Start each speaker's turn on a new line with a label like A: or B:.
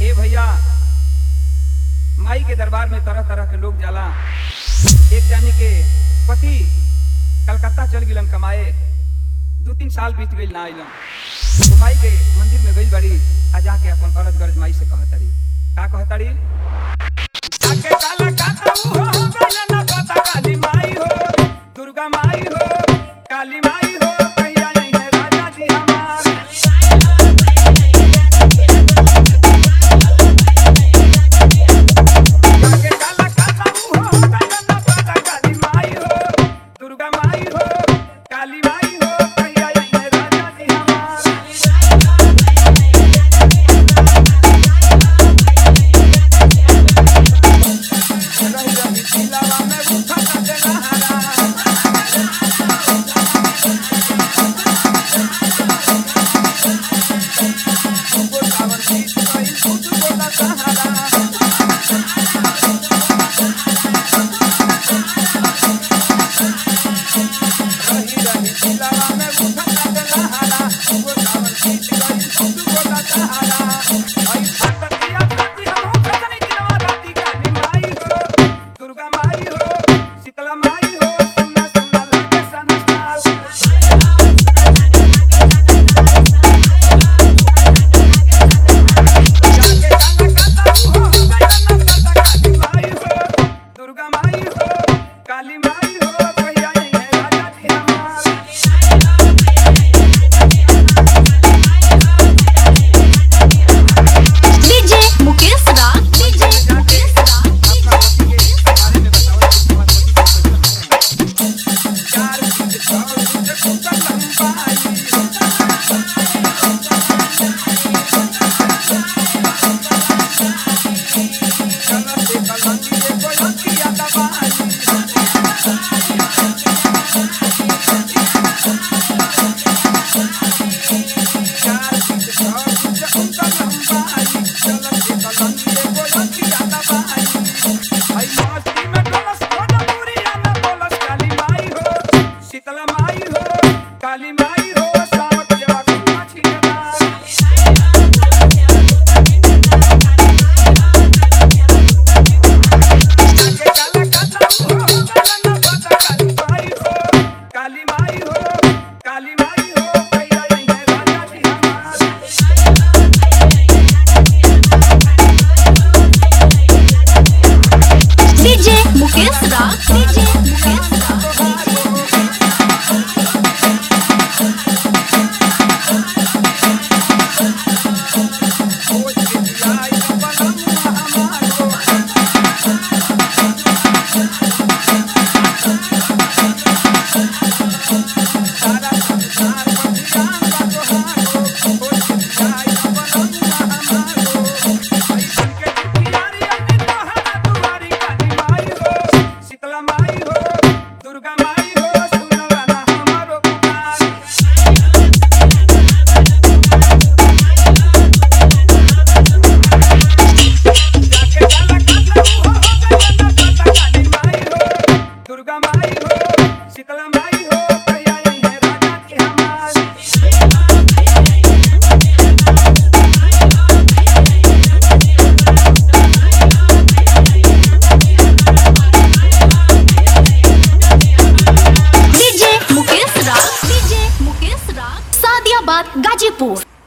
A: ए भैया माई के दरबार में तरह तरह के लोग जाला एक जानी के पति कलकत्ता चल गिलन कमाए दू तीन साल बीत गई ना आइलन तो माई के मंदिर में गई बड़ी आ जाके अपन औरत गरज माई से कहतड़ी का कहतड़ी जाके काला काता ऊ हो गइल ना पता काली माई हो दुर्गा माई हो काली माई हो कहिया नहीं है राजा जी हमार जाके काला काता ऊ हो गइल ना पता काली माई हो दुर्गा माई हो काली माई हो कहिया नहीं है राजा जी हमार रही रही दिलवा में उठा के नहारा गोदावन गीत गई खुद गोदा सहारा रही रही दिलवा में उठा के नहारा गोदावन गीत गई खुद गोदा सहारा आई भक्तिया भक्ति हम हो खतनी दिलवा राती काली माई हो दुर्गा माई हो शीतला माई हो सुना सुना लागे सनसाल जाके गाना गाता हूँ हो गाना गाता काली माई हो दुर्गा माई हो काली माई हो कहिया नहीं है राजा जी हमार
B: डीजे मुकेश राग डीजे मुकेश राग
A: अपना पति के बारे में बताओ कि तुम्हारे पति को कैसे है? चार फीट छह फीट ऊंचा लंबाई चलते कलंगी एगो लंगिया दबाई चार फीट छह फीट ऊंचा लंबाई चलते कलंगी एगो लंगिया दबाई आई मस्ती में डोलस भोजपुरिया में बोलस काली माई हो शीतला माई हो काली माई हो सावक जेवा कुआ छिना जाके काला काता हो काला ना पता काली माई हो काली माई हो काली माई हो कहिया नहीं है राजा जी हमार
B: डीजे मुकेश राग डीजे मुकेश राग
A: खोज के दिलाई बनम हमारो सारा संसार बलिदान का तोहारो खोज के दिलाई बनम हमारो ऐसन के दुखियारी अन्य तोहरा दुआरी काली माई हो शीतला माई हो दुर्गा माई हो सुनला ना हमारो पुकार जाके काला काता हो हो गइल ना पता काली माई हो दुर्गा माई हो शीतला माई हो कहिया नहीं है राजा जी हमार
B: डीजे मुकेश राग डीजे मुकेश राग सादियाबाद गाजीपुर